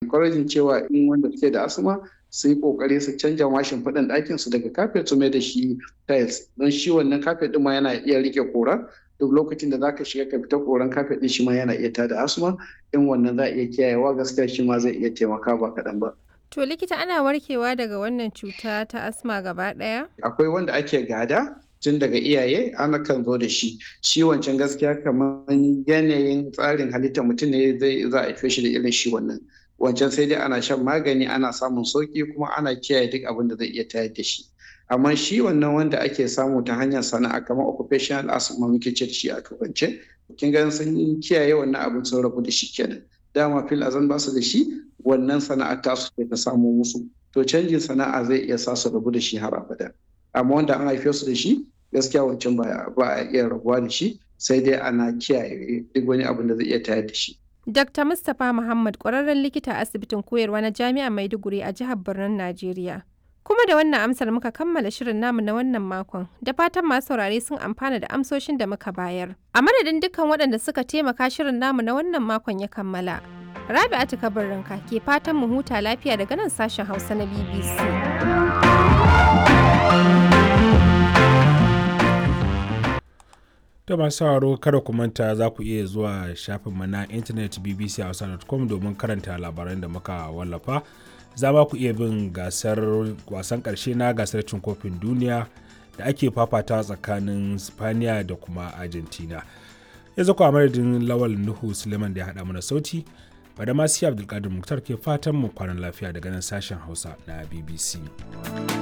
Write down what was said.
encouraging cewa in wanda suke da asma su yi kokari su canja mashin faɗin ɗakin su daga kafet su mai da shi tiles don shi wannan kafet ɗin ma yana iya rike kora duk lokacin da zaka shiga ka fita koran kafet ɗin shi ma yana iya tada asma in wannan za a iya kiyayewa gaskiya shi ma zai iya taimaka ba kaɗan ba. To likita ana warkewa daga wannan cuta ta asma gaba ɗaya? Akwai wanda ake gada tun daga iyaye ana kan zo da shi shi wancan gaskiya kamar yanayin tsarin halittar mutum ne zai za a shi da irin shi wannan wancan sai dai ana shan magani ana samun sauki kuma ana kiyaye duk abin da zai iya tayar da shi amma shi wannan wanda ake samu ta hanyar sana'a kamar occupational asthma muke ce shi a turance kin ga sun kiyaye wannan abin sun rabu da shi kenan dama fil azan ba su da shi wannan sana'a ta su ta samu musu to canjin sana'a zai iya sa su rabu da shi har abada amma wanda an haife su da shi gaskiya wancan ba a iya rabuwa da shi sai dai ana kiyaye duk wani abin da zai iya tayar da shi. Dr. Mustapha Muhammad ƙwararren likita a asibitin koyarwa na Jami'ar Maiduguri a jihar Birnin Najeriya. Kuma da wannan amsar muka kammala shirin namu na wannan makon, da fatan masu saurare sun amfana da amsoshin da muka bayar. A madadin dukkan waɗanda suka taimaka shirin namu na wannan makon ya kammala. Rabi'atu Kabarinka ke fatan mu huta lafiya daga nan sashen Hausa na BBC. da masu sauraro kada ku manta za ku iya zuwa shafinmu na intanet bbchausa.com domin karanta labaran da muka wallafa za ma ku iya bin gasar wasan karshe na gasar cin kofin duniya da ake fafata tsakanin spaniya da kuma argentina yanzu ku a madadin lawal nuhu suleiman da ya haɗa mana sauti bada masu abdulkadir muktar ke fatan mu kwanan lafiya daga nan sashen hausa na bbc